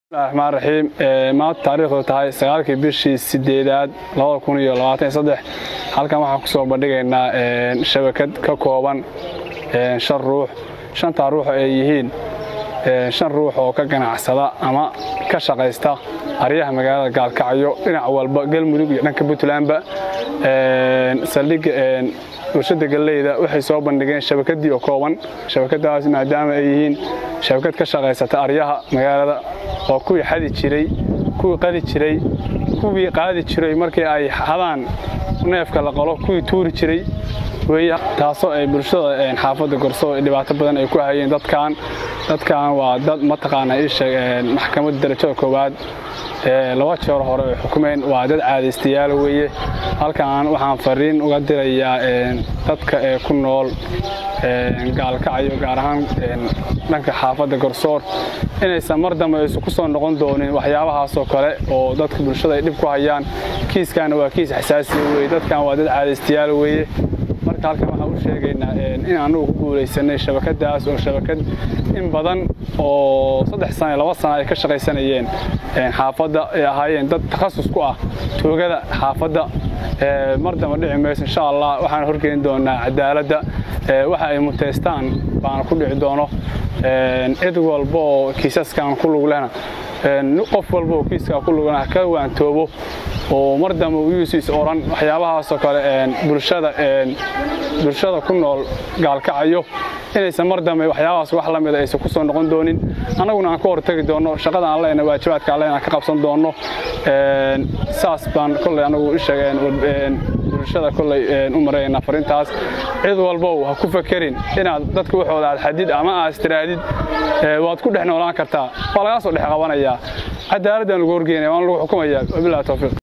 raxmaan raxiim maanta taariikhdu tahay sagaalkii bishii sideedaad halkan waxaan kusoo bandhigaynaa shabakad ka kooban shan ruux shantaa ruux ay yihiin shan ruux oo ka ganacsada ama ka shaqaysta aryaha magaalada gaalkacyo dhinac walba galmudug iyo dhanka puntlandba saldhigga warshada galleyda waxay soo bandhigeen shabakadii oo kooban shabakadaas maadaama ay yihiin shabakad ka shaqaysata aryaha magaalada oo kuwii xadi jiray kuwii qadi jiray kuwii qaadi jiray markii ay hadaan neefka la qalo kuwii tuuri jiray wey taasoo ay bulshada xaafadda gorso dhibaato badan ay ku hayeen dadkan dadkan waa dad mataqaana isheeg maxkamadda darajada koowaad laba jeer hore ay xukumeen waa dad caadaystayaal weeye halkan waxaan fariin uga dirayaa dadka ee ku nool gaalkacyo gaar ahaan dhanka xaafadda garsoor inaysan mar dambe aysu ku soo noqon doonin waxyaabahaasoo kale oo dadka bulshada ay dhib ku hayaan kiiskaana waa kiis xasaasiya weye dadkan waa dad caadaystayaal weeye marka halkan waxaan u sheegaynaa in anugu ku guulaysanay shabakadaas oo shabakad in badan oo saddex sana laba sana ay ka shaqaysanayeen xaafadda ay ahaayeen dad takhasus ku ah toogada xaafadda mar damba dhici mayso insha allah waxaan horgeyn doonaa cadaaladda waxa ay muteystaan baana ku dhici doono cid walba oo kiisaskan ku lug lehna qof walba oo kiiskaa ku lugna ka waantoobo oo mar dambe uyuusis oran waxyaabahaasoo kale bulshada bulshada ku nool gaalkacayo inaysan mar dambe waxyaabahaas wax la mida aysan ku soo noqon doonin annaguna aan ka hortagi doonno shaqada aan lehna waajibaadka aan lehna aan ka qabsan doonno saas baan kolley anagu isheegeen bulshada kolley u maraynaa farintaas cid walbow ha ku fakerin inaad dadka waxooda aad xadid ama aad istiraadid waad ku dhex noolaan kartaa waa lagaa soo dhex qabanayaa cadaaladdan lagu horgeynaya waan lagu xukumayaa wabillahi tawfiiq